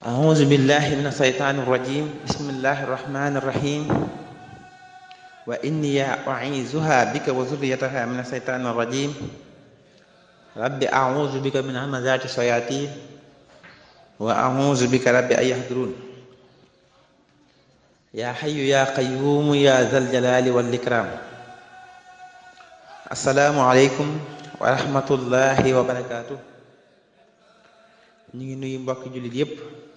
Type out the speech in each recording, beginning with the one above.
أعوذ بالله من الشيطان الرجيم بسم الله الرحمن الرحيم وإني أعيذها بك وذريتها من الشيطان الرجيم رب أعوذ بك من همزات الشياطين وأعوذ بك رب أن يحضرون يا حي يا قيوم يا ذا الجلال والإكرام السلام عليكم ورحمة الله وبركاته ñu ngi nuyu mbokki jullit yépp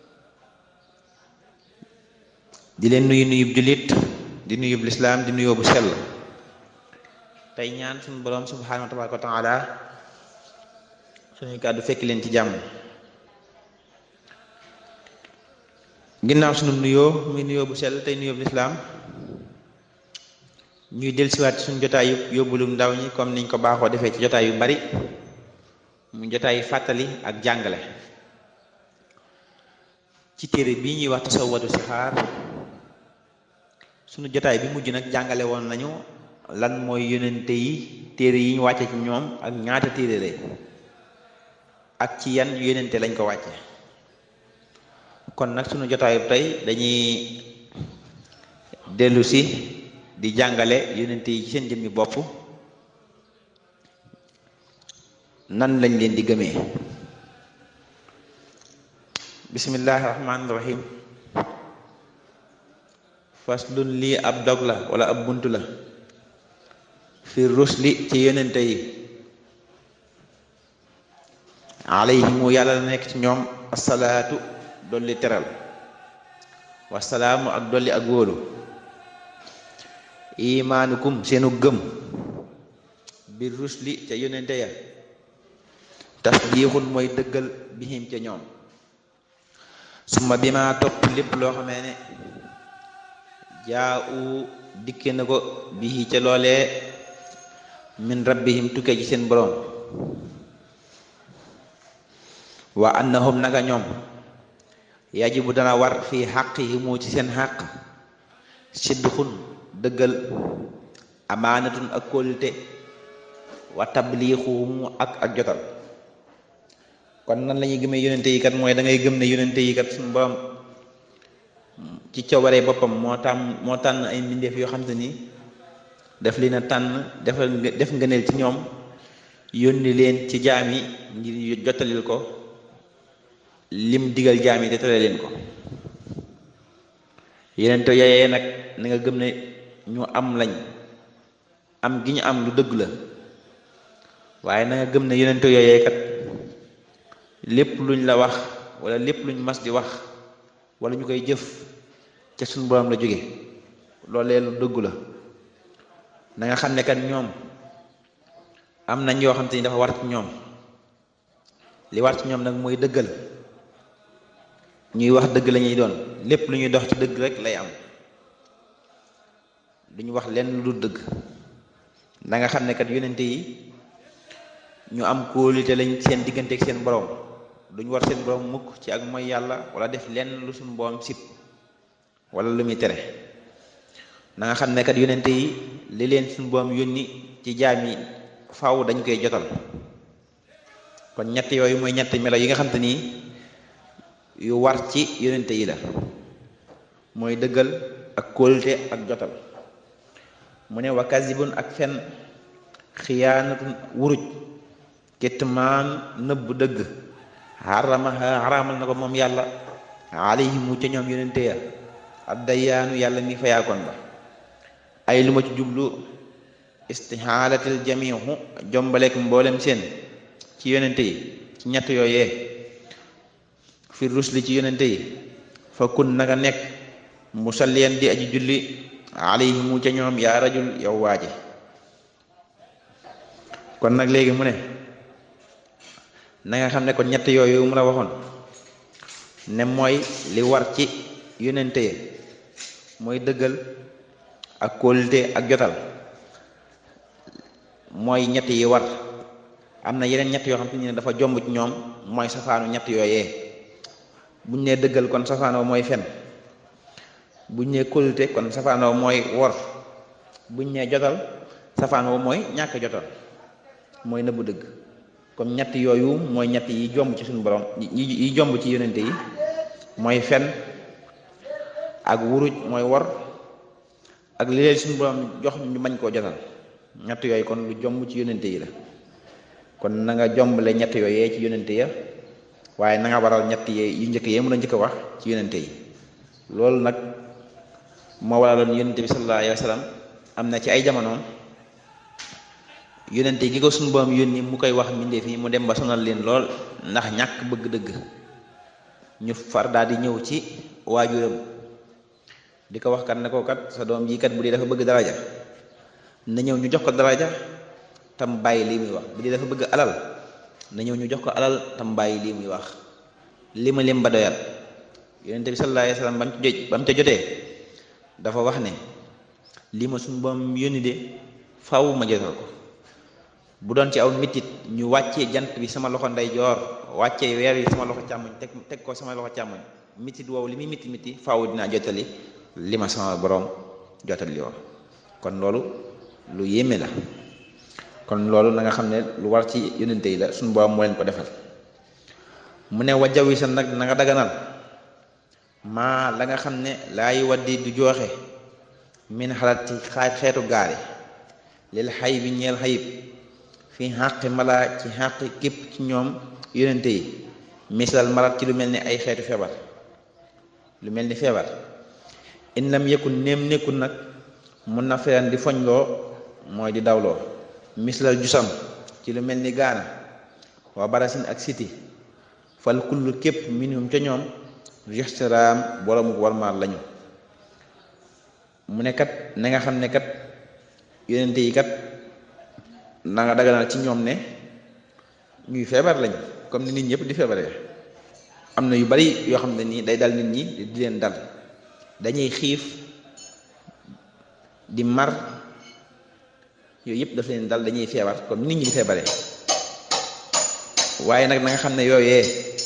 di leen nuyu nuyub jullit di nuyub lislaam di nuyoo bu sell tey ñaan suñu boroom subhaanahu wa tabaaraka wa taala suñuy kàddu fekk leen ci jàmm ginnaaw suñu nuyoo muy nuyoo bu sell tey nuyoo bu lislaam ñuy dellusiwaat suñu jotaay yu yóbbulum ndaw ñi comme niñ ko baaxoo defee ci jotaay yu bari mu jotaay fàttali ak jàngale ci téere bii ñuy wax tasawwadu sixaar sunu jotaay bi mujj nag jàngale woon nañu lan mooy yonente yi téere yi ñu wàcce ci ñoom ak ñaata téere lay ak ci yan yonente lañ ko wàcce kon nag sunu jotaayu tey dañuy dellu si di jàngale yonente yi ci seen jëmmi bopp nan lañ leen di gëmee bismillahi rahmaani rahim faslun lii ab dog la wala ab bunt la fi rusli ci yonente yi alayhimu yàlla la nekk ci ñoom asalaatu dolli teral wasalaamu ak dolli ak wóolu imaanukum seenu gëm bi rusli ca yonente ya tasdiixun mooy dëggal bihim ca ñoom suma bi ma topp lépp loo xamee ne jaa u dikke na ko bii ca loolee min rabbihim tukkee ci seen boroom wa annahum naka ñoom yajibu dana war fii xaqihimu ci seen xaq sidxun dëggal amaanatun ak kóolute wa tabliixuhumu ak ak jotal kon nan la ñuy gëmee yonente yi kat mooy da ngay gëm ne yonente yi kat suñu borom ci coobaree boppam moo tàmm moo tànn ay mbindeef yoo xam te ni daf leen a tànn defal def ngëneel ci ñoom yónni leen ci jaam yi ngir jottalil ko lim digal jaam yi te tere leen ko yonente yooyee nag na nga gëm ne ñu am lañ am gi ñu am lu dëgg la waaye na nga gëm ne yonente yooyee kat lépp luñ la wax wala lépp luñ mas di wax wala ñu koy jëf ca suñu borom la jóge loolee lu dëggu la na nga xam ne kat ñoom am nañ yoo xam te ni dafa war ci ñoom li war ci ñoom nag mooy dëggal ñuy wax dëgg la ñuy doon lépp lu ñuy dox ci dëgg rek lay am duñu wax lenn lu dëgg na nga xam ne kat yonente yi ñu am kóolute lañ seen diggante ak seen borom duñ war seen borom mukk ci ak mooy yàlla wala def lenn lu suñu borom sib wala lu muy tere na nga xam ne kat yonente yi li leen suñu borom yónni ci jaam yi faaw dañ koy jotal kon ñett yooyu mooy ñett melo yi nga xam te ni yu war ci yonente yi la mooy dëggal ak kóolute ak jotal mu ne wa kasibun ak fen xiyaanatun wuruj kitmaan nëbb dëgg xarama xaraamal na ko moom yàlla alayhimu ca ñoom yonente ya addayaanu yàlla mi fayaakoon ba ay lu ma ci jublu istixaalatil jamihu jombaleek mboolem seen ci yonente yi ci ñett yooyee fi rusli ci yonente yi fa kun nanga nekk musalliyan di aji julli alayhimu ca ñoom yaa rajul yow waaje kon nag léegi mu ne na nga xam ne kon ñett yooyu mu la waxoon ne mooy li war ci yonente yi mooy dëggal ak kóolute ak jotal mooy ñett yi war am na yeneen ñett yoo xam te ne dafa jomb ci ñoom mooy safaanu ñett yooyee buñ nee dëggal kon safaanoo mooy fen buñ nee kóolute kon safaanoo mooy wor buñ nee jotal safaanoo mooy ñàkk jotal mooy nëbbu dëgg comme ñett yooyu mooy ñett yi jomb ci suñu borom yi yi jomb ci yonente yi mooy fen ak wuruj mooy wor ak li leen suñu borom jox ñu bañ koo jotal ñett yooyu kon lu jomb ci yonente yi la kon na nga jombale ñett yooyee ci yonente ya waaye na nga waral ñett yee yu njëkk yee mën a njëkk a wax ci yonente yi loolu nag moo waraloon yonente bi sallallahu alayhi wa sallam am na ci ay jamonoom yonente gi ko suñu borom yónni mu koy wax mbindeef yi mu dem ba sonal leen lool ndax ñàkk bëgg dëgg ñu far daal di ñëw ci waajuram di ko wax kat ne ko kat sa doom ji kat bu dee dafa bëgg daraja na ñëw ñu jox ko daraja tam bàyyi lii muy wax bu dee dafa bëgg alal na ñëw ñu jox ko alal tam bàyyi lii muy wax li ma lim ba doyal yonente bi sallallahu alayhi wasallam ba mu ci ba mu ca jotee dafa wax ne lii ma suñu boom yónni de faw ma jotal ko bu doon ci aw mitit ñu wàccee jant bi sama loxo ndeyjoor wàccee weer yi sama loxo càmmoñ teg teg ko sama loxo càmmoñ mitit woowu li muy miti miti faw dinaa jotali li ma sama borom jotali woon kon loolu lu yéeme la kon loolu na nga xam ne lu war ci yonente yi la suñu borom moo leen ko defal mu ne wajawi sa nag na nga daganal maa la nga xam ne laay waddi du jooxe min xalaat ci xaaj xeetu gaari lil xay bi ñeel xayib fi xàqi mala ci xàqi képp ci ñoom yonente yi misalal marat ci lu mel ni ay xeetu feebar lu mel ni feebar in lam yëkkun néem nekkul nag mun na feran di foñloo mooy di dawloo misalal jusam ci lu mel ni gaana waa barasin ak siti fal kullu képp minhum ca ñoom rextiraam boroomu warmaal lañu mu ne kat na nga xam ne kat yonente yi kat na nga daganal ci ñoom ne ñuy feebar lañ comme ni nit ñëpp di feebaree am na yu bari yoo xam ne nii day dal nit ñi di leen dal dañuy xiif di mar yooyu yëpp daf leen dal dañuy feebar comme nit ñi di feebaree waaye nag na nga xam ne yooyee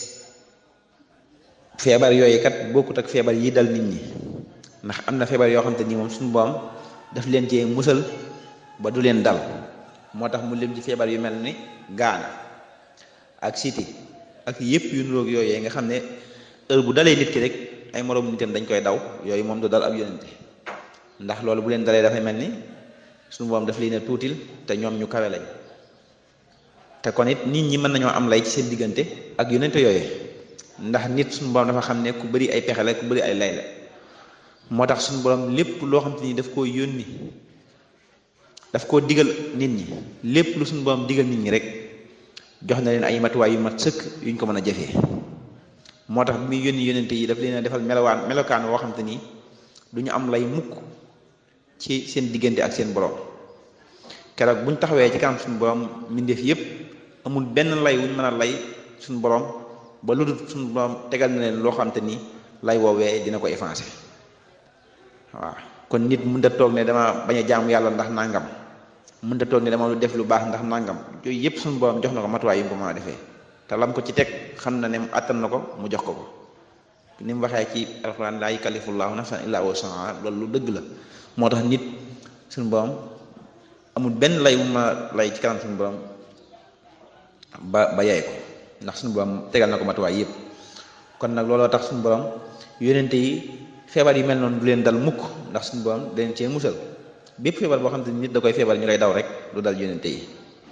feebar yooyu kat bokkut ak feebar yi dal nit ñi ndax am na feebar yoo xam te ni moom suñu boom daf leen cee musal ba du leen dal moo tax mu lim ci feebar yu mel ni gaana ak siti ak yëpp yu nuroog yooyee nga xam ne heure bu dalee nit ki rek ay moroom nitam dañ koy daw yooyu moom du dal ab yonente ndax loolu bu leen dalee dafay mel ni suñu boom daf leen a tuutil te ñoom ñu kawe lañ te kon it nit ñi mën nañoo am lay ci seen diggante ak yonente yooyee ndax nit suñu borom dafa xam ne ku bëri ay pexe la ku bëri ay lay la moo tax suñu borom lépp loo xam te ni daf koo yónni daf koo digal nit ñi lépp lu suñu borom digal nit ñi rek jox na leen ay matuwaay yu mat sëkk yuñ ko mën a jëfee moo tax bi muy yónni yónnente yi daf leen a defal melowaan melokaan woo xam te ni du ñu am lay mukk ci seen diggante ak seen borom keroog buñ taxawee ci kanam suñu borom mbindeef yépp amul benn lay wuñ mën a lay suñu borom ba lu dul suñu borom tegal na leen loo xam te ni lay woowee dina ko effacé waaw kon nit mënut a toog ne dama bañ a jaamu yàlla ndax nangam mënut a toog ne dama lu def lu baax ndax nangam yooyu yëpp suñu borom jox na ko matuwaay yu mu ko mën a defee te lam ko ci teg xam na ne mu àttan na ko mu jox ko ko ni mu waxee ci alxuraan laa yukallifullaahu nafsan illaa wus'ahaa loolu lu dëgg la moo tax nit suñu borom amul benn lay mu ma lay ci kanam suñu borom ba ba yaay ko ndax suñu borom tegal na ko matuwaay yëpp kon nag looloo tax suñu borom yónente yi feebar yu mel noonu du leen dal mukk ndax suñu borom da leen cee musal bépp feebar boo xam te nit da koy feebar ñu lay daw rek du dal yónente yi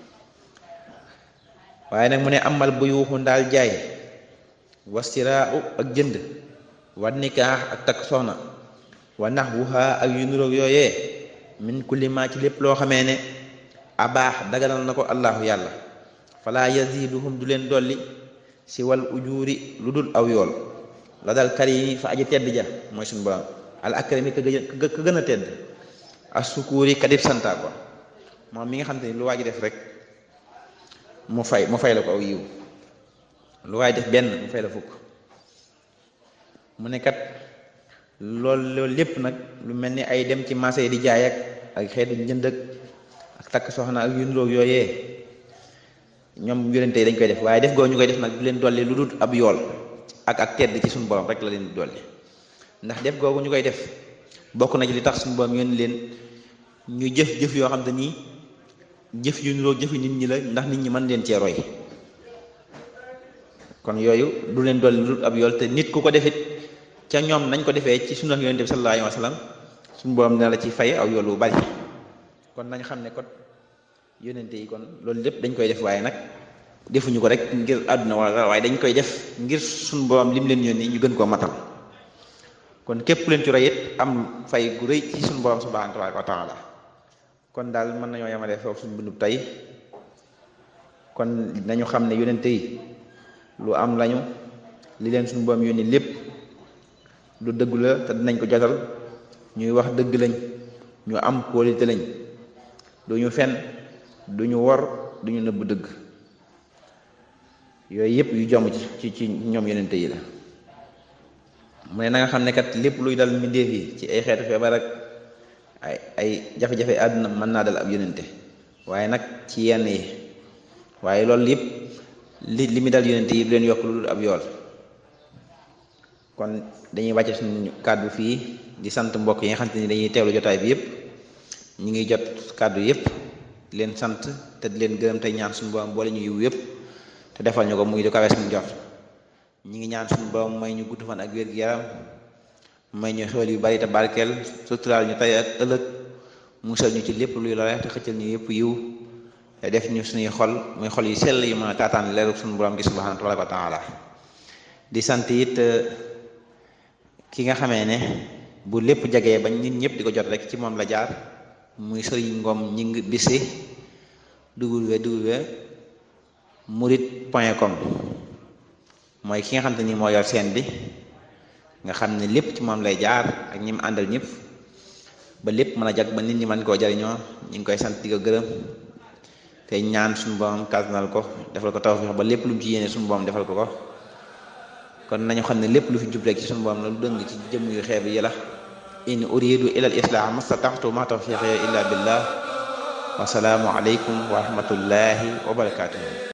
waaye nag mu ne amal bu yuuxu ndaal jaay wastiraaw ak jënd wa nikaax ak takk soxna wa nax wuxaa ak yu nuroog yooyee min kulli ma ci lépp loo xamee ne abaax daganal na ko allahu yàlla fala yaziduhum du leen dolli si wal ujuuri lu dul aw yool la dal karimi fa aji tedd ja mooy suñu borom al akrami ka ka gën a tedd as sukuuri kadib santa ko moom mi nga xam te ni lu waa ji def rek mu fay mu fay la ko aw yiw lu waay def benn mu fay la fukk mu ne kat loolu loolu lépp nag lu mel ni ay dem ci marché yi di jaay ak ak xeetu njënd ak takk soxna ak yu niroog yooyee ñoom yonente yi dañ koy def waaye def goo ñu koy def nag du leen dolli lu dul ab yool ak ak tedd ci suñu borom rek la leen di dolli ndax def googu ñu koy def bokk na ci li tax suñu borom yónni leen ñu jëf jëf yoo xam te nii jëf yu niroog jëfi nit ñi la ndax nit ñi mën leen cee roy kon yooyu du leen dolli lu dul ab yool te nit ku ko defit ca ñoom nañ ko defee ci sunna yonent bi sallallahu alayhi wa sallam suñu borom dina la ci fay aw yool bu bari kon nañ xam ne kon yonente yi kon loolu lépp dañ koy def waaye nag defuñu ko rek ngir àdduna wala waaye dañ koy def ngir suñu borom lim leen yónni ñu gën koo matal kon képp leen ci roy it am fay gu rëy ci suñu borom subhanahu wa taala kon daal mën nañoo yemale foofu suñu bindub tey kon nañu xam ne yonente yi lu am lañu li leen suñu borom yónni lépp lu dëggu la te dinañ ko jotal ñuy wax dëgg lañ ñu am qualité lañ duñu fen duñu wor duñu nëbb dëgg yooyu yëpp yu jomb ci ci ñoom yonente yi la mu ne na nga xam ne kat lépp luy dal mbindeef yi ci ay xeetu feebar ak ay ay jafe-jafe àdduna mën naa dal ab yonente waaye nag ci yenn yi waaye loolu yëpp li li mu dal yonente yi du leen yokk lu dul ab yool kon dañuy wàcce suñu kàddu fii di sant mbokk yi nga xam te ni dañuy teewlu jotaay bi yëpp ñu ngi jot kàddu yëpp di leen sant te di leen gërëm tey ñaan suñu borom boole ñu yiw yëpp te defal ñu ko muy du kawe suñu jot ñi ngi ñaan suñu borom may ñu gudd fan ak wér gu yaram may ñu xewal yu bari te barkeel suturaal ñu tey ak ëllëg musal ñu ci lépp luy lore te xëccal ñu yëpp yiw te def ñu suñuy xol muy xol yu sell yu mën a taataan leeru suñu borom gi subhanahu wa taala di sant it ki nga xamee ne bu lépp jagee bañ nit ñëpp di ko jot rek ci moom la jaar muy sëriñ ngoom ñi ngi bisi www murit point com mooy ki nga xam te ni moo yor seen bi nga xam ne lépp ci moom lay jaar ak ñi mu àndal ñëpp ba lépp mën a jag ba nit ñi mën koo jariñoo ñu ngi koy sant di ko gërëm te ñaan suñu borom kàttanal ko defal ko tawfiix ba lépp lu mu ci yéene suñu borom defal ko ko kon nañu xam ne lépp lu fi jub rek ci suñu borom la lu dëng ci jëm yu xeeb yi la in uridu ila al islah mastata'tu ma tawfiqi illa billah wa salaamu alaykum wa rahmatullahi wa barakatuh